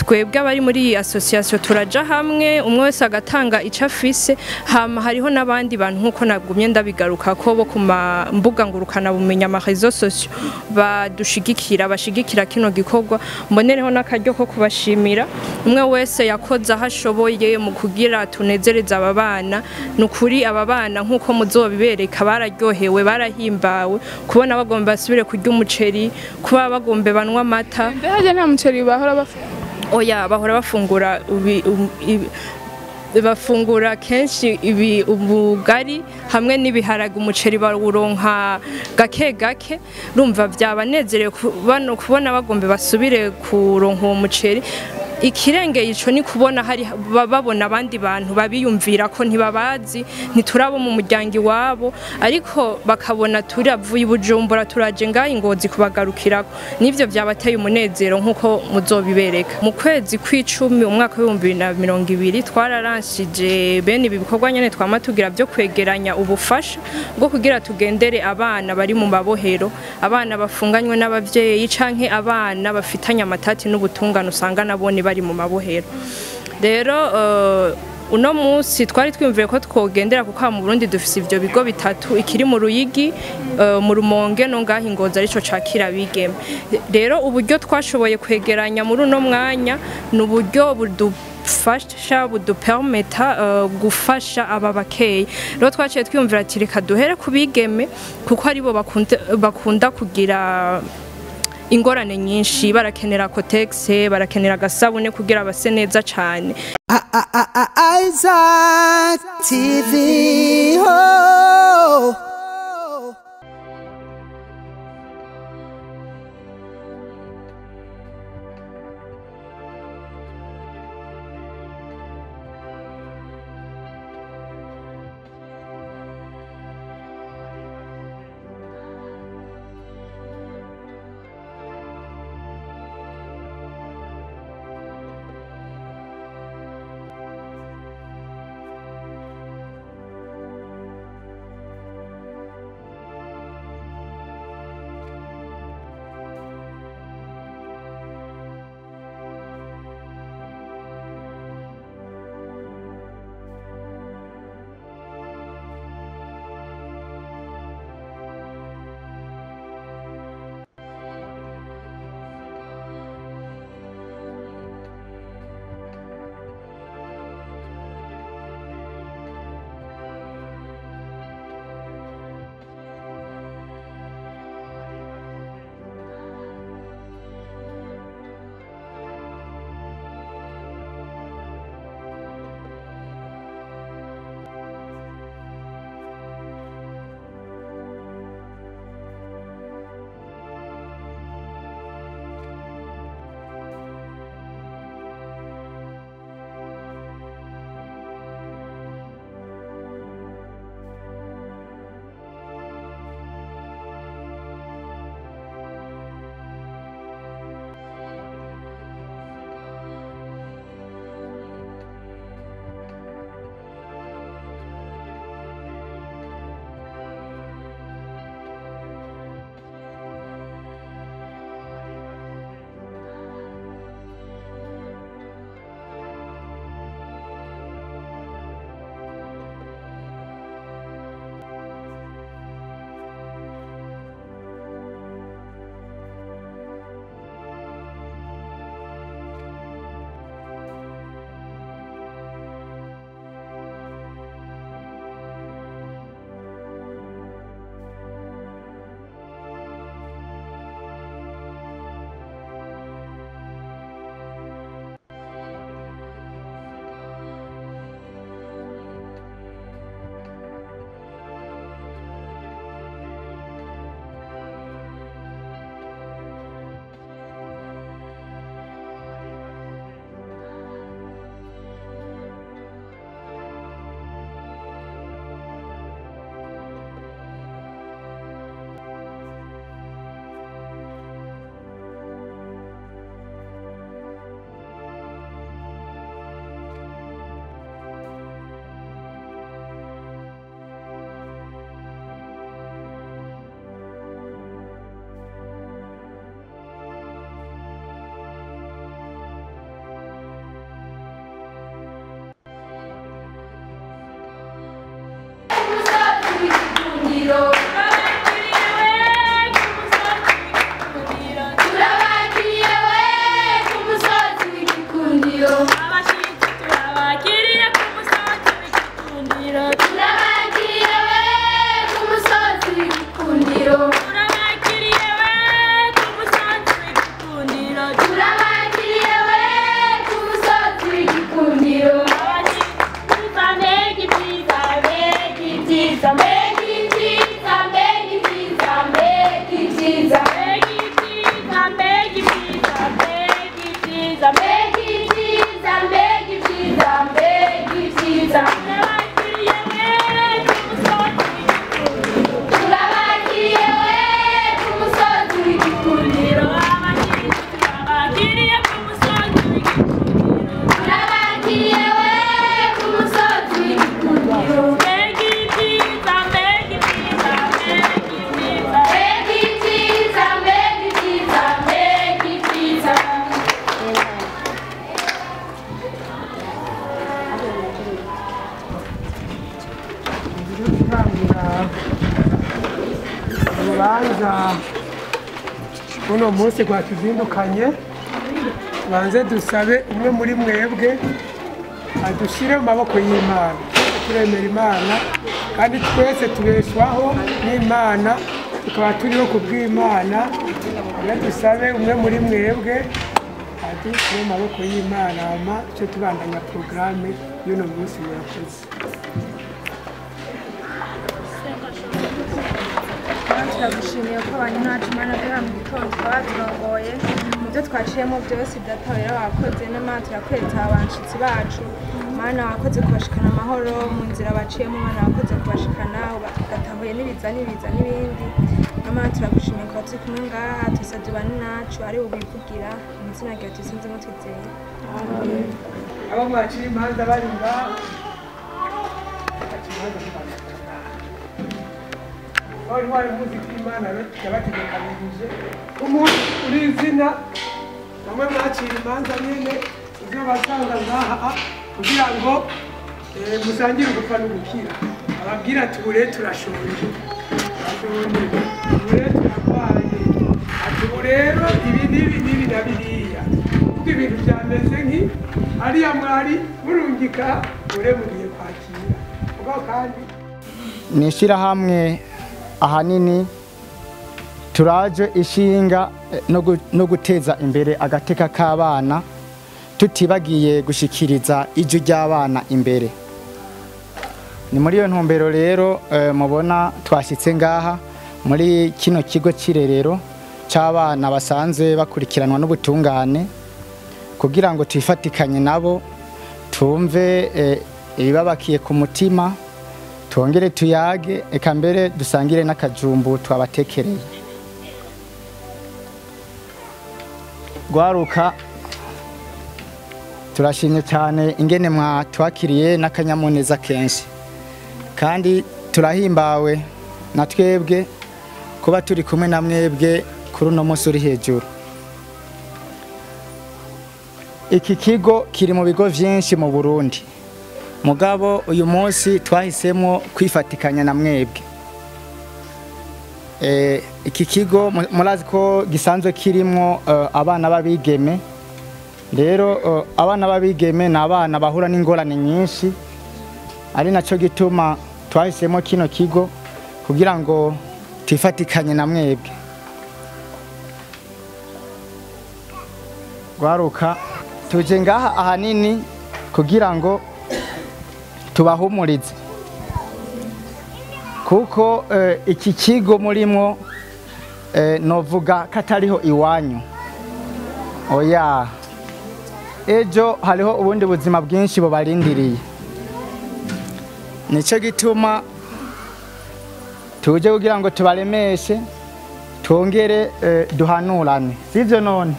twebwe abari muri iyi association turaja hamwe umwe wese agatanga icyo afise hama hariho n'abandi bantu nk'uko nagumye ndabigaruka ko bo ku ma mbuga ngurukana bumenya ama réseaux sociaux badushigikira bashigikira kino gikorwa mbonereho n'akaryo ko kubashimira umwe wese yakoze aho ashoboye mu kugira tunezereza aba bana ni ukuri aba bana nk'uko muzobibereka bararyohewe barahimbawe kubona bagomba basubire kurya umuceri kuba bagomba banywa amata mbe harya nta muceri bahora bafite oya bahora bafungura ubi- um- ibi- bafungura kenshi ibi ubugari hamwe n'ibiharage umuceri bawuronka gake gake rumva byabanezerewe kubona kubona bagomba basubire kuronka uwo muceri ikirengeye ico ni kubona hari ba- babona abandi bantu babiyumvira ko ntibabazi ntiturabo mu muryango iwabo ariko bakabona turavuye i bujumbura turaje ngaho ingozi kubagarukirako nivyo byabateye umunezero nk'uko muzobibereka mu kwezi kw'icumi umwaka w'ibihumbi bibiri na mirongo ibiri twararanshije bene ibi bikorwa nyene twama tugira byo kwegeranya ubufasha bwo kugira tugendere abana bari mu mabohero abana bafunganywe n'abavyeyi canke abana bafitanye amatati n'ubutungane usanga nabone bari mu mabohero rero eh, uno munsi twari twiyumviye ko twogendera kuko aha mu Burundi dufise ivyo bigo bitatu ikiri mu Ruyigi eh, mu Rumonge no ngaho ingozi arico cakira bigeme rero uburyo twashoboye kwegeranya muri uno mwanya ni uburyo budufasha budupermeta eh, gufasha aba bakeyi rero twaciye twiyumvira ati reka duhere ku bigeme kuko aribo bakunda, bakunda kugira ingorane nyinshi barakenera kotegise barakenera agasabune kugira base neza cyane Isaac TV. Oh. urubanza uno munsi rwatuzindukanye banze dusabe umwe muri mwebwe adushyire mu maboko y'imana twese turemera imana kandi twese tubeshwaho n'imana tukaba turiho ku bw'imana rero dusabe umwe muri mwebwe adushyire mu maboko y'imana hama duce tubandanya porogaramu y'uno munsi murakoze turagushimiye ko abantu ntacu mana guhera mu gitondo tukaba turongoye mu byo twaciyemo byose data rero wakoze n'imana turakweretse abanshitsi bacu mana wakoze kubashikana amahoro mu nzira baciyemo mana wakoze kubashikana ugatahuye n'ibiza n'ibiza n'ibindi n'imana turagushimiye kuba turi kumwe ngaha tusabye bane nacu ari bubivugira mu izina ryawe tubisinzemo twizeye abo mwacira imanza bari ngaho baca imanza kubandanya wari wari muzi ko imana yabategekanirije umuntu uri izina bamwe mwacira imanza nyine ibyo basanga ngaha kugira ngo eh, musangire ugupfa n'ugukira ababwira ati ubu rero turashonje turashonje ubu rero turarwaye ati ubu rero ibi n'ibi n'ibi na biriya kuko ibintu byameze nki hariya mwari murungika ure mugiye kwakira ubwo kandi ni ishyirahamwe ahanini turaje ishinga eh, no gu- no guteza imbere agateka k'abana tutibagiye gushikiriza ijwi ry'abana imbere ni muri iyo ntumbero rero eh, mubona twashyitse ngaha muri kino kigo cy'irerero cy'abana basanzwe bakurikiranwa n'ubutungane kugira ngo twifatikanye nabo tumve eh, ibibabakiye ku mutima twongere tuyage eka mbere dusangire n'akajumbu twabatekereye gwaruka turashimye cyane ingene mwatwakiriye n'akanyamuneza kenshi kandi turahimbawe na twebwe kuba turi kumwe na mwebwe kuri uno munsi uri hejuru iki kigo kiri mu bigo byinshi mu burundi mugabo uyu munsi twahisemo kwifatikanya na mwebwe Eh, iki kigo mu- murazi ko gisanzwe kirimo eh, abana b'abigeme rero eh, abana b'abigeme ni abana bahura n'ingorane nyinshi ari nacyo gituma twahisemo kino kigo kugira ngo twifatikanye na mwebwe rwaruka tuje ngaha ahanini kugira ngo tubahumurize kuko eh, iki kigo murimo eh, novuga ko atariho iwanyu oya ejo hariho ubundi buzima bwinshi bubarindiriye nicyo gituma tuje kugira ngo tubaremeshe twongere eh, duhanurane sivyo none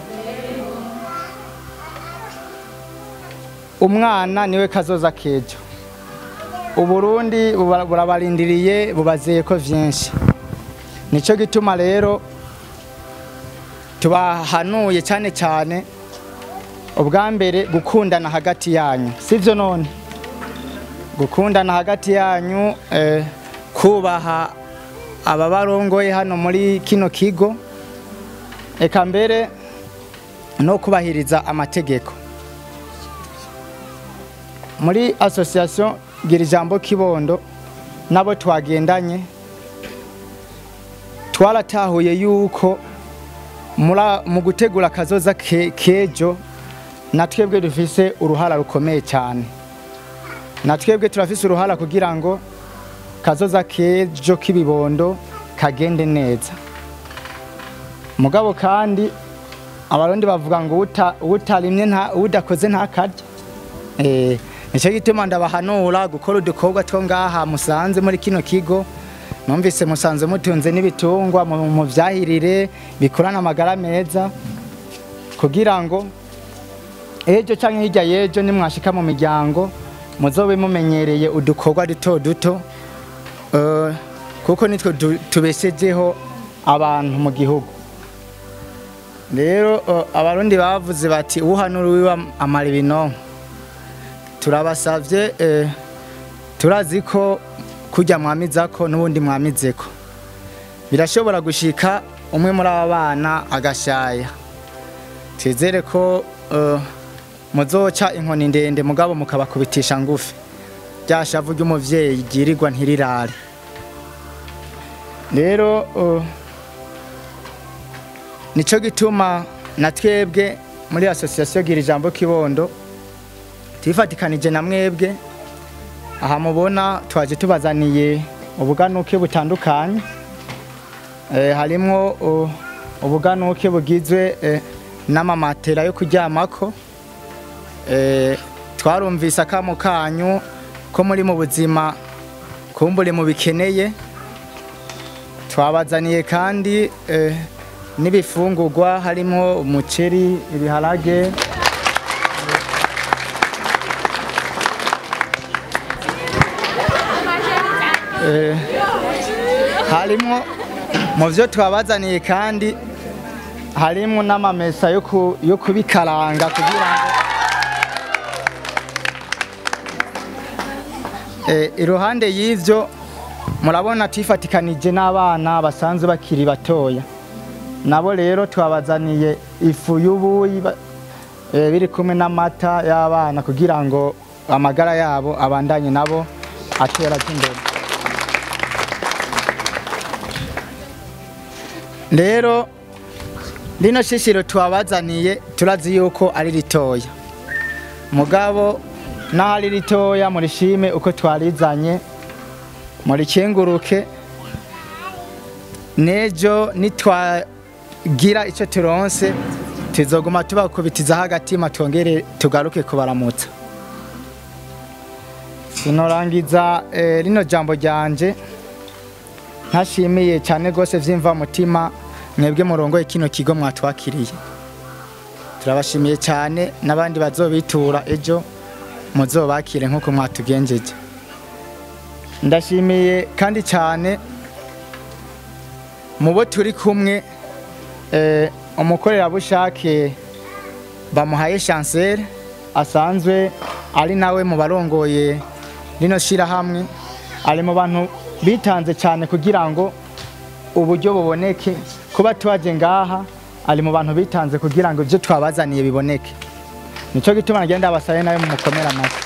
umwana niwe kazoza kejo uburundi buba- burabarindiriye bubazeye ko vyinshi nico gituma rero tubahanuye cyane cyane ubwa mbere gukundana hagati yanyu sivyo none gukundana hagati yanyu eh, kubaha ababarongoye hano muri kino kigo eka mbere no kubahiriza amategeko muri association gira ijambo kibondo nabo twagendanye twaratahuye yuko mura- mu gutegura akazoza ke- kejo na twebwe dufise uruhara rukomeye cyane na twebwe turafise uruhara kugira ngo kazoza kejo k'ibibondo kagende neza mugabo kandi abarundi bavuga ngo uta- utarimye nta udakoze ntakarya Eh, nicyo gituma ndabahanura gukora udukorwa two ngaha musanze muri kino kigo numvise musanze mutunze n'ibitungwa mu mu vyahirire bikurana amagara meza kugira ngo ejo canke hirya y'ejo nimwashika mu miryango muzobe mumenyereye udukorwa duto duto eh, kuko nitwe du- tubeshejeho abantu mu gihugu rero eh, abarundi bavuze bati uhanura uwiwe amara ibinonko turabasavye eh, turazi ko kurya mwamizako n'ubundi mwamizeko birashobora gushika umwe muri aba bana agashaya twizere ko eh, muzoca inkoni ndende mugabo mukabakubitisha ngufi rya shavu ry'umuvyeyi ryirirwa ntirirare rero eh, nico gituma na twebwe muri association gira ijambo kibondo twifatikanije na mwebwe aha mubona twaje tubazaniye ubuganuke butandukanye eh, harimwo uh, ubuganuke bugizwe eh, n'amamatera yo kuryamako eh, twarumvise akamo kanyu ko muri mu buzima kumbure mu bikeneye twabazaniye kandi eh, n'ibifungurwa harimo umuceri ibiharage Eh, harimo mu byo twabazaniye kandi harimo n'amamesa yo ku- yo kubikaranga kugira ngo Eh, iruhande y'ivyo murabona twifatikanije n'abana basanzwe bakiri batoya nabo rero twabazaniye ifu y'ubuyi ba- eh, biri kumwe n'amata y'abana kugira ngo amagara yabo abandanye nabo atera aja imbere rero rino shishiro twabazaniye turazi yuko ari ritoya mugabo naho ari ritoya murishime uko twarizanye murikenguruke nejo nitwagira icyo turonse tuzoguma tubakubitizaho agatima twongere tugaruke kubaramutsa sinorangiza eh, rino jambo ryanje ntashimiye cyane rwose vyimva mutima mwebwe murongoye kino kigo mwatwakiriye turabashimiye cyane n'abandi bazobitura ejo muzobakire nk'uko mwatugenjeje ndashimiye kandi cyane mu bo turi kumwe eh, umukorerabushake bamuhaye chancel asanzwe ari nawe mu barongoye rino shirahamwe ari mu bantu bitanze cyane kugira ngo uburyo buboneke kuba tubaje ngaha ari mu bantu bitanze kugira ngo ibyo twabazaniye biboneke nicyo gituma nagenda basaye nawe mumukomera amashyi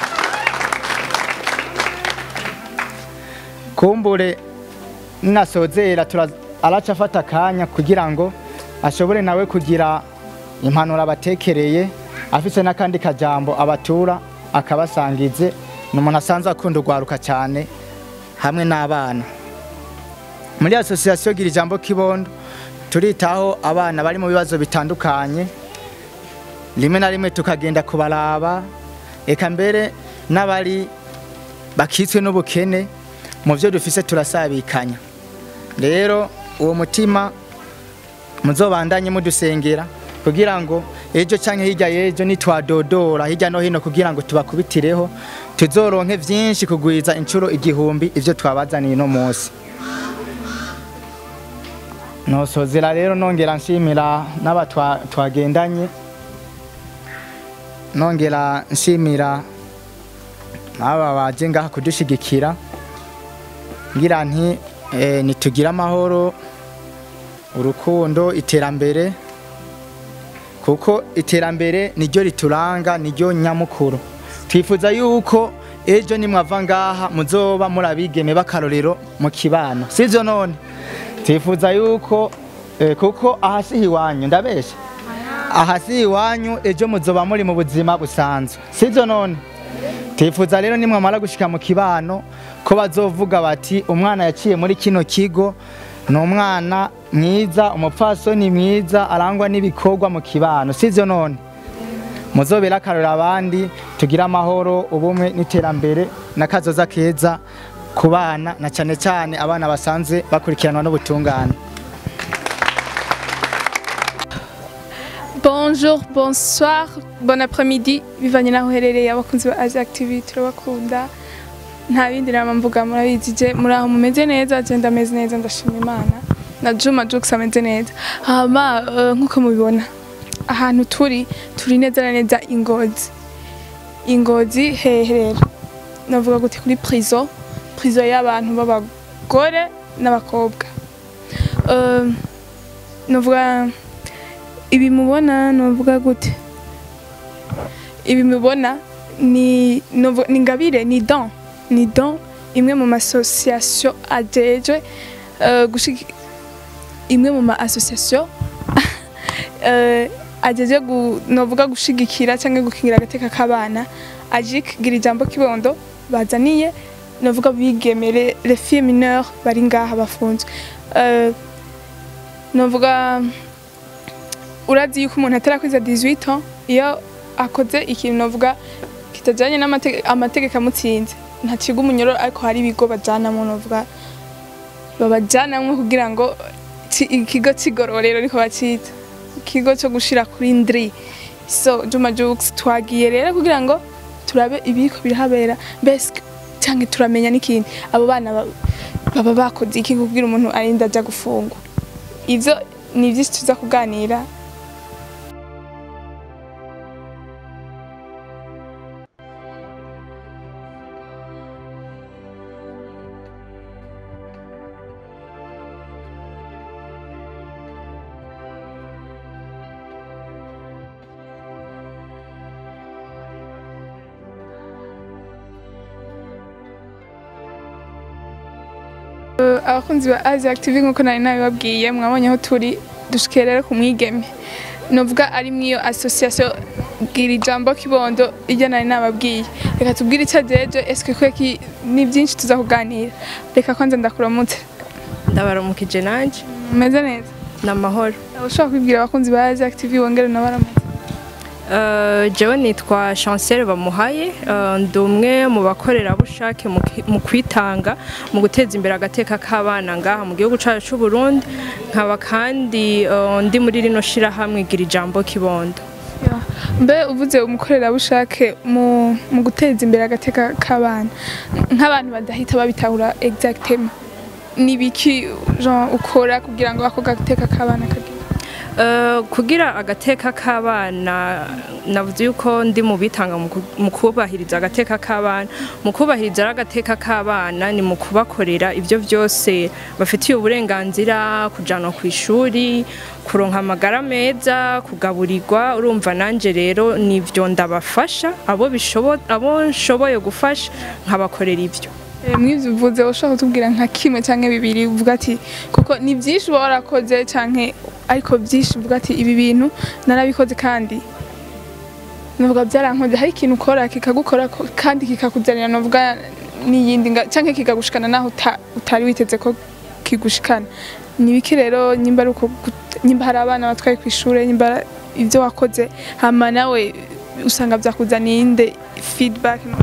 kumbure ninasozera tura- araca afata akanya kugira ngo ashobore nawe kugira impanuro abatekereye afise n'akandi kajambo abatura akabasangize ni umuntu asanzwe akunda urwaruka cyane hamwe n'abana muri asosiyasiyo gira ijambo kibondo turitaho abana bari mu bibazo bitandukanye rimwe na rimwe tukagenda kubaraba eka mbere n'abari bakitswe n'ubukene mu byo dufise turasabikanya rero uwo mutima muzobandanye mudusengera kugira ngo ejo canke hirya y'ejo nitwadodora hirya no hino kugira ngo tubakubitireho tuzoronke vyinshi kugwiza inshuro igihumbi ivyo twabazaniye no munsi nosozera rero nongera nshimira n'aba twa- twagendanye nongera nshimira n'aba baje ngaha kudushigikira ngira nti eh, nitugire amahoro urukundo iterambere kuko iterambere niryo rituranga niryo nyamukuru twifuza yuko ejo nimwava ngaha muzoba muri abigeme b'akarorero mu kibano sivyo none twifuza yuko eh, kuko ahasi iwanyu ndabesha ahasi iwanyu ejo muzoba muri mu buzima busanzwe sivyo none twifuza rero nimwamara gushika mu kibano ko bazovuga bati umwana yaciye muri kino kigo ni umwana mwiza umupfasoni mwiza arangwa n'ibikorwa mu kibano sivyo none muzobera akarora abandi tugire amahoro ubumwe n'iterambere n'akazoza keza ku bana na cyane cyane abana basanzwe bakurikiranwa n'ubutungane Bonjour, bonsoir, bon après-midi. Bivanye naho uherereye abakunzi ba Asia TV turabakunda. Nta bindi nama mvuga murabizi je muri aho mumeze neza je ndameze neza ndashima Imana. Na Juma Jux ameze neza. Hama eh, nkuko mubibona ahantu turi turi neza na neza ingozi. Ingozi hehe rero. Navuga gute kuri prison, prison y'abantu b'abagore n'abakobwa. Eh, navuga ibi mubona novuga gute ibi mubona ni novu- ni ngabire ni don ni don imwe mu masosiyasiyo ajejwe eh, gushigi imwe mu ma association eh, ajeje gu, novuga gushigikira cyangwa gukingira agateka k'abana aje kugira ijambo kibondo bazaniye novuga bigemere les filles mineures bari ngaha bafunzwe Eh, novuga urazi yuko umuntu atarakwiza 18 ans iyo akoze ikintu novuga kitajanye n'amategeko amutsinze ntaciga umunyororo ariko hari ibigo bajanamwo novuga babajanamwo kugira ngo ci- ikigo c'igororero niko bacita ikigo co gushira kuri ndri so Juma Jux twagiye rero kugira ngo turabe ibiriko birahabera mbese canke turamenya n'ikindi abo bana ba- baba bakoze iki kugira umuntu arinda aja gufungwa ivyo ni vyinshi tuza kuganira Eh, abakunzi ba Asia TV nkuko nari nabibabwiye mwabonye aho turi dushikiye rero ku mwigeme novuga ari mwiyo association gira ijambo kibondo iryo nari nababwiye reka tubwire icyo ajeje eske kweki ni byinshi tuza kuganira reka kwanza ndakuramutse ndabaramukije nanje meze neza ni amahoro ushobora kwibwira abakunzi ba Asia TV wongere nabaramutse Eh, jewe nitwa chancel bamuhaye eh, ndi umwe mu bakorerabushake mu ki- mu kwitanga mu guteza imbere agateka k'abana ngaha mu gihugu cyacu cy'u Burundi nkaba kandi eh, ndi muri rino shirahamwe gira ijambo kibondo Ya. mbe uvuze umukorerabushake mu, mu guteza imbere agateka k'abana nk'abantu badahita babitahura exactement ni biki genre ukora kugira ngo ako gateka k'abana kagire Eh, kugira agateka k'abana navuze yuko ndi mu bitanga mu ku- mu kubahiriza agateka k'abana mu kubahiriza rero agateka k'abana ni mu kubakorera ibyo byose bafitiye uburenganzira kujanwa ku ishuri kuronka amagara meza kugaburirwa urumva nanje rero nivyo ndabafasha abo bishobo abo nshoboye gufasha nkabakorera ibyo Eh, mwivyo uvuze ushobora kutubwira nka kimwe canke bibiri uvuga ati kuko ni byinshi uba warakoze canke ariko byinshi uvuga ati ibi bintu narabikoze kandi navuga byarankoze hari ikintu ukora kikagukora ko- kandi kikakuzanira navuga n'iyindi nga- canke kikagushikana naho uta- utari witeze ko kigushikana ni biki rero nyimba ari uko gut- nyimba hari abana batwaye ku ishure nyimba ari ivyo wakoze hama nawe usanga vyakuzaniye inde feedback no?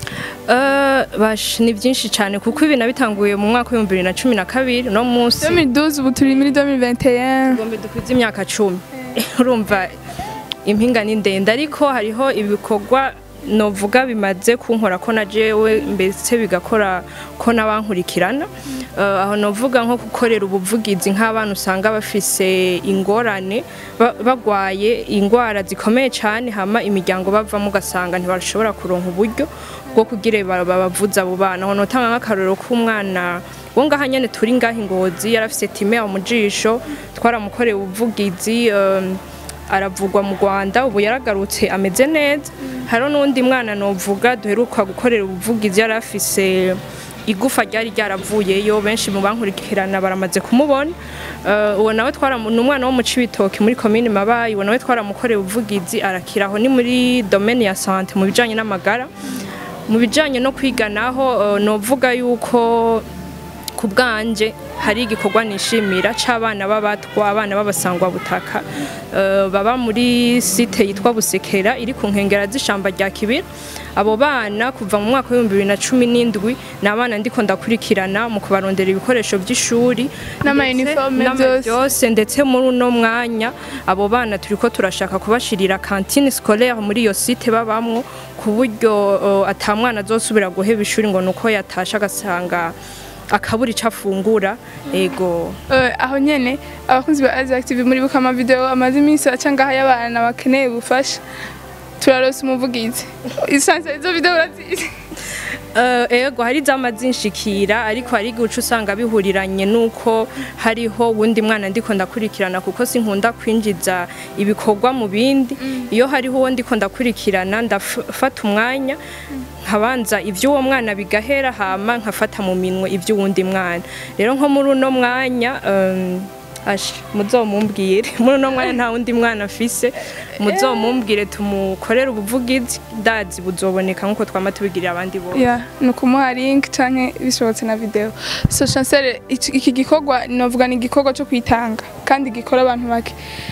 Eh, bash ni byinshi cyane kuko ibi nabitanguye mu mwaka w'ibihumbi bibiri na cumi na kabiri no munsi 2012 ubu turi muri 2021 Tugomba dukwize imyaka cumi urumva impinga ni ndende ariko hariho ibikorwa novuga bimaze kunkora ko na jewe mbese bigakora ko n'abankurikirana Eh, aho novuga nko gukorera ubuvugizi nk'abana usanga bafise ingorane ba- bagwaye indwara zikomeye cyane hama imiryango bavamo ugasanga ntibashobora kuronka uburyo bwo kugira ba- babavuza abo bana aho notanga nk'akarorero k'umwana wo ngaha nyene turi ngaha ingozi yarafise time mu jisho twaramukoreye ubuvugizi um, aravugwa mu Rwanda ubu yaragarutse ameze neza hariho n'undi mwana novuga duheruka gukorera ubuvugizi yari afise igufa ryari ryaravuyeyo benshi mu bankurikirana baramaze kumubona Eh, uwo nawe twaramu ni umwana wo mu Cibitoke muri komine Mabayi uwo nawe twaramukoreye ubuvugizi arakira aho ni muri domaine ya sante mu bijanye n'amagara mu bijanye no kwiga naho eh, novuga yuko ku bwanje hari igikorwa nishimira c'abana b'abatwa abana b'abasangwa butaka eh, baba muri site yitwa Busekera iri ku nkengera z'ishamba rya Kibira abo bana kuva mu mwaka w'ibihumbi bibiri na cumi n'indwi ni abana ndiko ndakurikirana mu kubarondera ibikoresho by'ishuri N'ama ndetse uniforme n'ama byose. byose ndetse muri uno mwanya abo bana turiko turashaka kubashirira cantine scolaire muri iyo site babamwo ku buryo uh, ata mwana azosubira guheba ishuri ngo nuko yatashe agasanga akabura ico afungura ego Eh, aho nyene abakunzi ba Azi Active muri buka amavideo amaze iminsi aca ngaha y'abana bakeneye ubufasha turarose umuvugizi isanzwe izo video urazizi Uh, ego hari zama zinshikira ariko hari igihe uca usanga bihuriranye nuko hariho wundi mwana ndiko ndakurikirana kuko sinkunda kwinjiza ibikorwa mu bindi iyo hariho uwo ndiko ndakurikirana ndafata umwanya nkabanza ivy'uwo mwana bigahera hama nkafata mu minwe ivy'uwundi mwana rero nko muri uno mwanya um, Asha muzomumbwire muri uno mwanya nta wundi mwana afise muzomumbwire tumukorere ubuvugizi ndazi buzoboneka nkuko twama tubigirira abandi bose ya ni ukumuha link canke bishobotse na video so chancel iki iki gikorwa novuga ni igikorwa cyo kwitanga kandi gikora abantu bake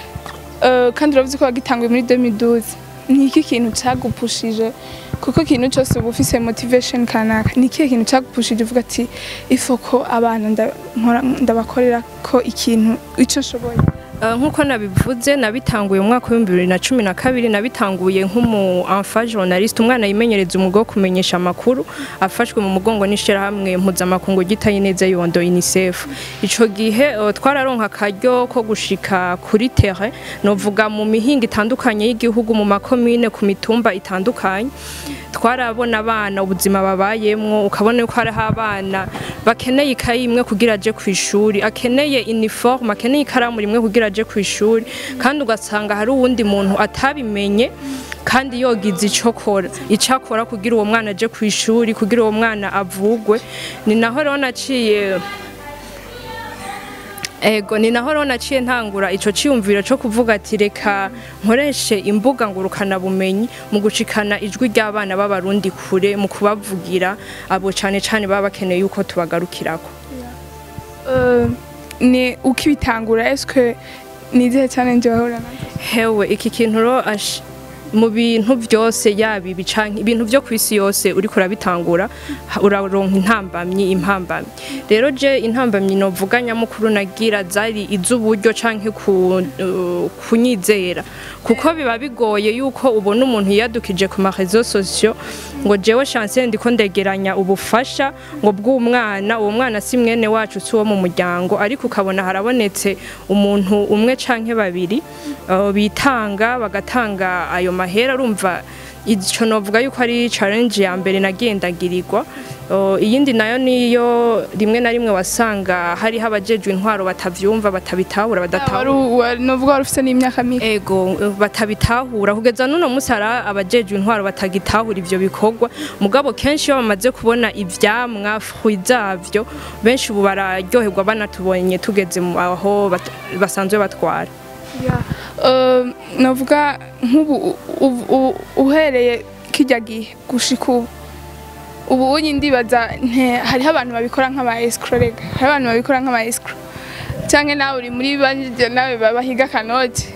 Eh, kandi uravuze ko wagitanguye muri 2012 ni iki kintu cagupushije kuko ikintu cyose uba ufise motivation kanaka ni ikihe kintu cagupushije uvuga ati ifo ko abana nda- nkora- ndabakorera ko ikintu ico nshoboye Uh, nkuko nabivuze nabitanguye mu mwaka w'ibihumbi bibiri na cumi na kabiri nabitanguye nk'umu enfant journaliste umwana yimenyereza umwuga wo kumenyesha amakuru afashwe mu mugongo n'ishirahamwe mpuzamakungu gitaye neza yondo UNICEF ico gihe uh, twararonka akaryo ko gushika kuri terrain novuga mu mihinga itandukanye y'igihugu mu makomine ku mitumba itandukanye twarabona abana ubuzima babayemwo ukabona yuko hariho abana bakeneye ikayi imwe kugira aje ku ishuri akeneye uniforme akeneye ikaramu rimwe kugira aje ku ishuri kandi ugasanga hari uwundi muntu atabimenye kandi yogize ico kora ico akora kugira uwo mwana aje ku ishuri kugira uwo mwana avugwe ni naho rero naciye Ego ni naho rero naciye ntangura ico ciyumviro co kuvuga ati reka nkoreshe imbuga ngurukana bumenyi mu gushikana ijwi ry'abana b'abarundi kure mu kubavugira abo cane cane baba bakeneye yuko tubagarukirako Eh, ni ukibitangura eske ni izihe challenge wahura nazo hewe iki kintu rero ash- mu bintu byose yaba ibi canke ibintu byo kwisi yose uriko urabitangura ha- uraronka intambamyi impambamyi rero je intambamyi novuga nyamukuru nagira zari iz'uburyo canke ku, uh, kunyizera kuko biba bigoye yuko ubona umuntu yiyadukije ku marezo sosiyo ngo jewe chance ndiko ndegeranya ubufasha ngo bw'umwana uwo mwana si mwene wacu si uwo mu muryango ariko ukabona harabonetse umuntu umwe canke babiri uh, bitanga bagatanga ayo mahera urumva ico novuga yuko ari challenge ya mbere nagendagirirwa Uh, iyindi nayo niyo rimwe na rimwe wasanga hariho abajejwe intwaro batavyumva batabitahura badatahura novuga wari ufite n'imyaka mike ego eh, batabitahura kugeza n'uno munsi hari abajejwe intwaro batagitahura ivyo bikorwa mugabo kenshi iyo bamaze kubona ivyamwa fruit zavyo benshi ubu bararyoherwa banatubonye tugeze mu aho bat- basanzwe batwara Eh, novuga nk'ubu u- u- u- uhereye kijya gihe gushika ubu ubu unyi ndibaza nte hariho abantu babikora nk'aba escrow rega hariho abantu babikora nk'aba escrow cyangwa nawe uri muri banjye nawe bahiga kanoti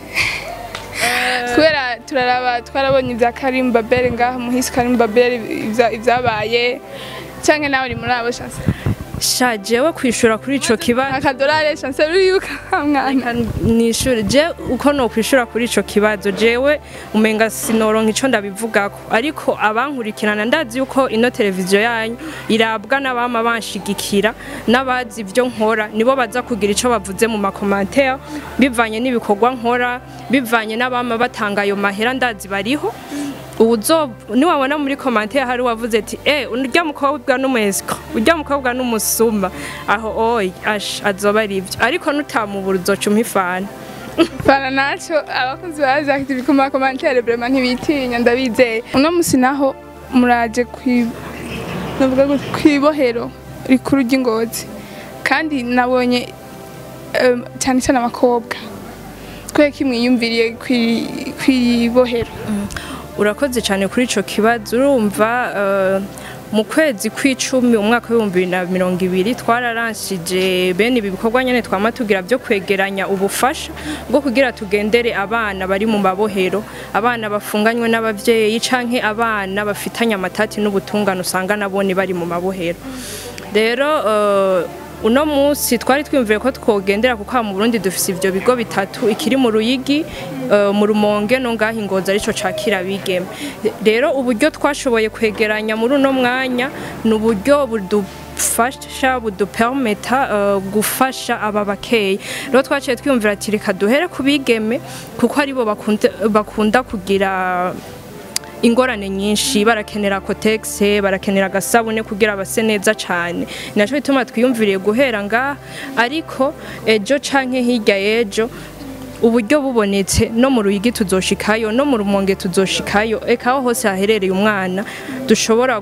kubera turaraba twarabonye ibya Karim Babel ngaha muhisi Karim Babel ibya- ibyabaye cyangwa nawe uri muri abo chance sha jewe kwishura kuri ico kibazo akadolari chance ruyuka mwana Reka nishure je uko no kwishura kuri ico kibazo jewe umenga sinoronka ico ndabivugako ariko abankurikirana ndazi yuko ino televiziyo yanyu irabwa n'abama banshigikira n'abazi ivyo nkora nibo baza kugira ico bavuze mu makomantere bivanye n'ibikorwa nkora bivanye n'abama batanga ayo mahera ndazi bariho uzo niwabona muri commentaire hari wavuze ati eh urya mukobwa n'umwesko urya mukobwa n'umusuma aho oy ash azoba ari ivyo ariko nutamubura uzoca umpa Fana naco abakunzi ba Azi Active ku makomantere vraiment ntibitinya ndabizeye uno musi naho muraje kwi navuga gute kwibohero rikuru ry'ingozi kandi nabonye em, cyane cyane abakobwa kubera ko mwiyumviriye kwibohero urakoze cyane kuri ico kibazo urumva eh, mu kwezi kw'icumi umwaka w'ibihumbi bibiri na mirongo ibiri twararanshije bene ibi bikorwa nyene twama tugira byo kwegeranya ubufasha bwo kugira tugendere abana bari mu mabohero abana bafunganywe n'abavyeyi canke abana bafitanye amatati n'ubutungane usanga nabone bari mu mabohero rero eh, uno munsi twari twiyumviye ko twogendera kuko aha mu Burundi dufise ivyo bigo bitatu ikiri mu Ruyigi eh, mu Rumonge no ngaho ingozi arico cakira bigeme rero uburyo twashoboye kwegeranya muri uno mwanya ni uburyo budufasha budupermeta eh, gufasha aba bakeyi rero twaciye twiyumvira ati reka duhere ku bigeme kuko aribo bakunda, bakunda kugira ingorane nyinshi barakenera kotegise barakenera agasabune kugira base neza cyane nacyo bituma twiyumviriye guhera ngaha ariko ejo canke hirya y'ejo uburyo bubonetse no mu ruyigi tuzoshikayo no mu rumonge tuzoshikayo eka aho hose haherereye umwana dushobora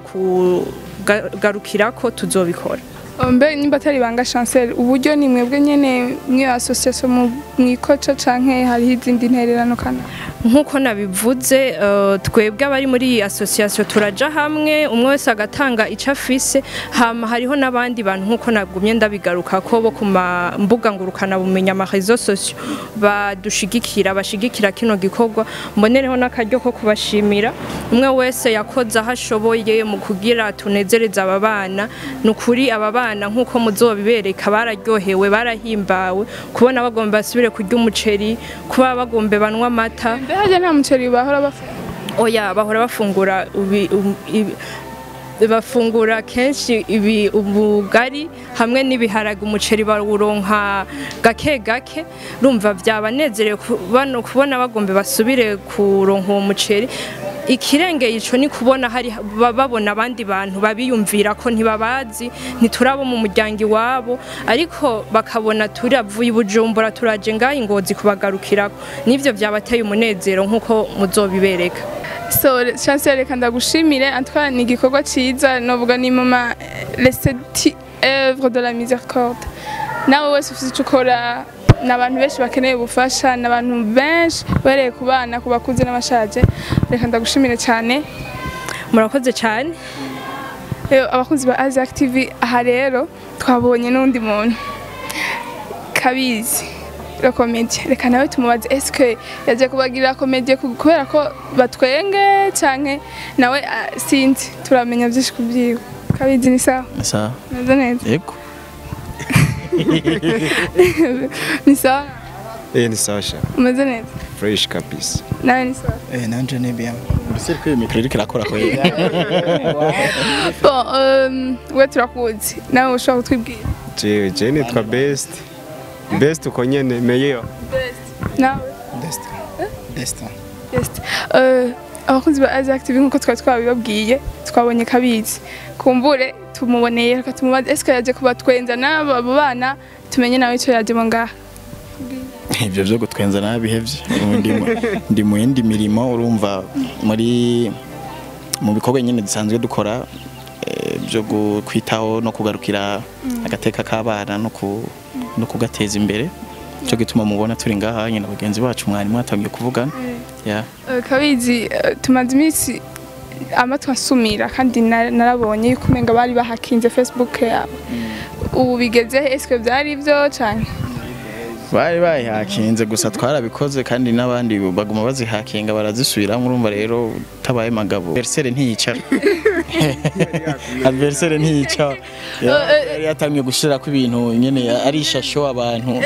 kugarukira ko tuzobikora mbe nimba atari banga chancel uburyo ni mwebwe nyene mwe association mu mwikoca canke hariho izindi ntererano kana nk'uko nabivuze eh, twebwe abari muri iyi association turaja hamwe umwe wese agatanga icyo afise hama hariho n'abandi bantu nk'uko nagumye ndabigaruka ko bo ku ma mbuga ngurukana bumenya ama réseaux sociaux badushigikira bashigikira kino gikorwa mbonereho n'akaryo ko kubashimira umwe wese yakoze aho ashoboye mu kugira tunezereze aba bana ni ukuri aba bana nk'uko muzobibereka bararyohewe barahimbawe kubona bagomba basubire kurya umuceri kuba bagomba banywa amata mbe harya nta muceri bahora bafata oya bahora bafungura ubi- um- ibi- bafungura kenshi ibi ubugari hamwe n'ibiharage umuceri bawuronka gake gake rumva byabanezerewe kubona kubona bagomba basubire kuronka uwo muceri ikirengeye ico ni kubona hari ba- babona abandi bantu babiyumvira ko ntibabazi ntiturabo mu muryango iwabo ariko bakabona turavuye i bujumbura turaje ngaho ingozi kubagarukirako nivyo vyabateye umunezero nk'uko muzobibereka so chancel reka ndagushimire antwa ni igikorwa ciza novuga ni mama leseti œuvre de la miséricorde nawe wese ufite icyo ukora ni abantu benshi bakeneye ubufasha ni abantu benshi uhereye ku bana ku bakuze n'abashaje reka ndagushimire cyane murakoze cyane Rero abakunzi ba Azac TV aha rero twabonye n'undi muntu kabizi la komedi reka nawe tumubaze eske yaje kubagirira komedi kubera ko batwenge canke nawe ah, sinzi turamenya byinshi kubyiwe kabizi ni sawa Sawa. neza neza Yego. ni sawa Eh, ni sawa sha umeze neza fresh kabisa nawe ni sawa Eh, nanje ni bien. Mbese ko iyo mikoro iriko irakora ko yega. bon um, we turakuzi nawe ushobora kutwibwira jewe je nitwa best best uko nyene meyeyo nawe Destin. Destin. Yes. Uh, abakunzi ba Azac TV nkuko twari twabibabwiye twabonye kabizi kumbure tumuboneye reka tumubaze eske yaje kubatwenza n'aba bana tumenye nawe icyo yajemo ngaha Ibyo byo gutwenza nabihevye. Ubu ndi mu- ndi mu yindi mirimo urumva muri mu bikorwa nyine dusanzwe dukora eh, byo gu- kwitaho no kugarukira agateka k'abana no ku no kugateza imbere cyo gituma mubona turi ngaha nyine bagenzi bacu mwari mwatangiye kuvugana yeah. Uh, kabizi uh, tumaze iminsi amatwi asumira kandi na- narabonye yuko umenga bari bahakinze Facebook yabo ubu bigeze he? eske byari byo canke bari bayihakinze gusa twarabikoze kandi n'abandi baguma bazihakinga barazisubiramo urumva rero utabaye magabo adversaire ntiyicara adversaire ntiyicara Ya- yari yatangiye gushirako ibintu nyene ari ishasho abantu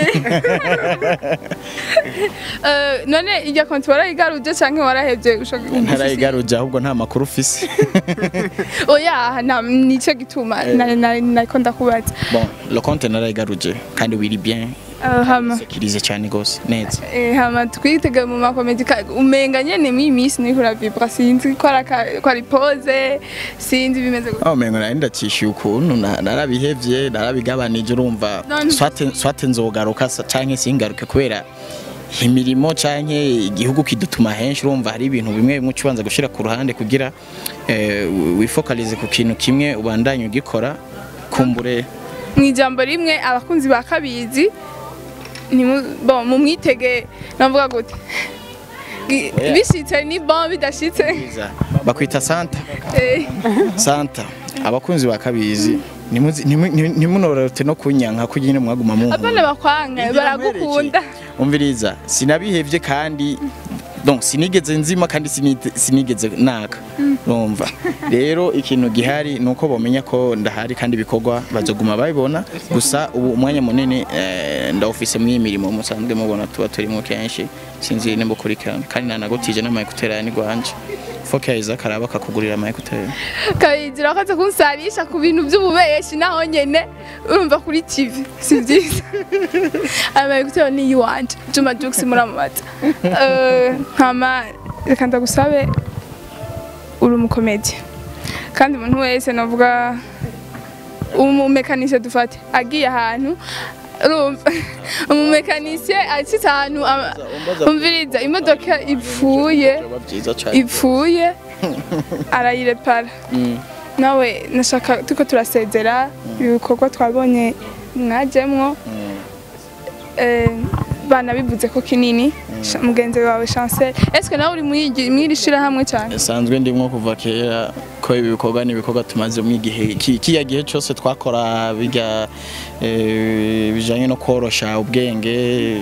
Uh, none irya konti warayigaruje canke warahevye ushaka ntarayigaruje ahubwo nta makuru ufise oya nta nico gituma na- na- nariko ndakubaza bon le compte narayigaruje kandi wiri bien Uh, hama sekirize cyane gose neza Eh, hama twitege mu makomedi ka- umenga nyene mw'iyi minsi niko uravibra sinzi ko ari aka- ko ari pose sinzi bimeze gute aho mengo nari ndacishiye ukuntu na- narabihevye narabigabanije urumva None- swate swate nzogaruka sa- canke singaruke kubera imirimo canke igihugu kidutuma henshi urumva hari ibintu bimwe bimwe ucubanza gushira ku ruhande kugira eh, wifokalize ku kintu kimwe ubandanye ugikora kumbure mu ijambo rimwe abakunzi ba kabizi ntimu- bon, mumwitege navuga gute Gi- Oya. bishitse ni bon bidashitse Biza. bakwita santa Eh, santa abakunzi ba kabizi nimuzi- nimu- nimu- ntimunorote no kunyanka ko nyine mwaguma mu abana bakwanga baragukunda umviriza sinabihevye kandi donc sinigeze nzima kandi sinite- sinigeze naka urumva rero ikintu gihari ni uko bamenya ko ndahari kandi ibikorwa bazoguma babibona gusa ubu umwanya munini eh, ndawufise mw'iyi mirimo musanzwe mubona tuba turimo kenshi sinzi nimba ukurikirana kandi nanagutije n'amayekuteri aya ni gwanje foke yahiza akaraba akakugurira amayekuteri kabizi urakoze kunsarisha ku bintu by'ububeshi naho nyene urumva kuri tv si byiza amaye gutera ni iwanje juma jux muramubaza Eh, nkama reka ndagusabe uri umukomedi kandi umuntu wese navuga umumekanisiye dufate agiye ahantu urumva umumekanisiye acitse ahantu ama- umviriza imodoka ipfuye byiza cyane ipfuye arayirepara nawe nashaka tuko turasezera ibikorwa twabonye mwajemwo eh, banabivuze ko kinini Sha- mugenzi wawe chancel eske nawe uri mwigi- mwiri shirahamwe cyane sanzwe ndimwo kuva kera ko ibi bikorwa ni ibikorwa tumaze mu igihe ki- kiya gihe cyose twakora bijya eh, bijanye no korosha ubwenge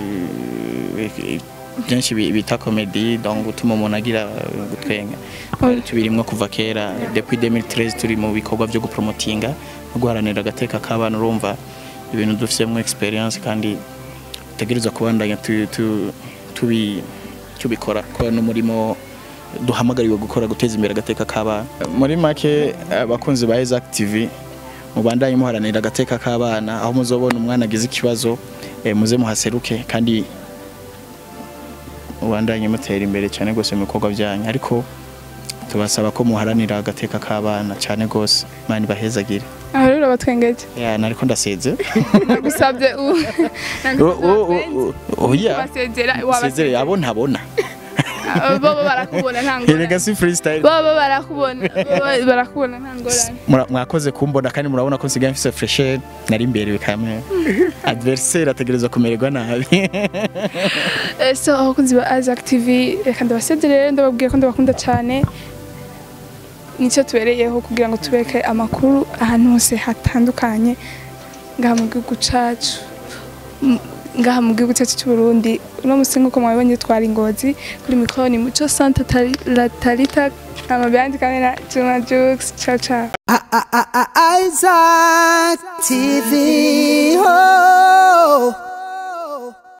eh, byinshi bi- bita komedi donc gutuma umuntu agira eh, gutwenga Twari tubirimwo kuva kera depuis 2013 turi mu bikorwa byo gupromotinga no guharanira agateka k'abana urumva ibintu dufisemo experience kandi tutegereza kubandanya tu- tu- tubi- tubikora ko n'umurimo duhamagariwe gukora guteza imbere agateka k'abana muri make abakunzi ba Isaac TV mubandanye muharanira agateka k'abana aho muzobona umwana agize ikibazo eh, muze muhaseruke kandi mubandanye mutera imbere cyane rwose mu bikorwa byanyu ariko tubasaba ko muharanira agateka k'abana cyane rwose mani bahezagire aho rero batwengeje ya nariko ndaseze nagusabye u oya basezera sezere wabasezera abo ntabona bobo barakubona nta ngorane erega si freestyle bobo barakubona bobo barakubona nta ngorane Mura- mwakoze kumbona kandi murabona ko nsigaye mfise fresher nari imbere bikamwe adversaire ategereza kumererwa nabi Eh, so abakunzi ba Isaac TV reka ndabasezerere ndababwiye ko ndabakunda cyane nicyo tubereyeho kugira ngo tubeke amakuru ahantu hose hatandukanye ngaha mu gihugu cacu M- ngaha mu gihugu cyacu cy'u Burundi uno musi nk'uko mwabibonye twari ingozi kuri mikoro ni muco santa Tari- la tarita amabiyandi kandi na Juma Jux ciao ciao Isaac TV. Oh.